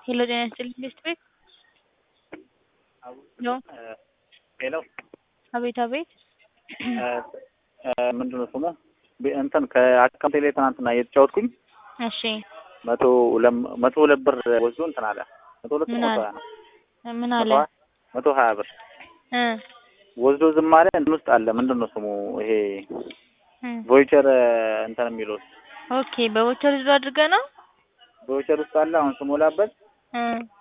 ሄሎ ጤና ይስጥልኝ ቤስት ቤት ሄሎ ሄሎ አቤት አቤት ምንድን ነው ስሙ ቤ- እንትን ከአካውንቴ ላይ ትናንትና እየተጫወትኩኝ እሺ መቶ ሁለት- መቶ ሁለት ብር ወስዶ እንትን አለ መቶ ሁለት ምን መቶ አለ? ሀያ ነው ምን መቶ አለ ሀያ- መቶ ሀያ ብር እ ወስዶ ዝም አለ እንትን ውስጥ አለ ምንድን ነው ስሙ ይሄ እ ቮይቸር እንትን የሚለው ኦኬ በቮቸር ዙ አድርገህ ነው ቮይቸር ውስጥ አለ አሁን ስሞላበት እ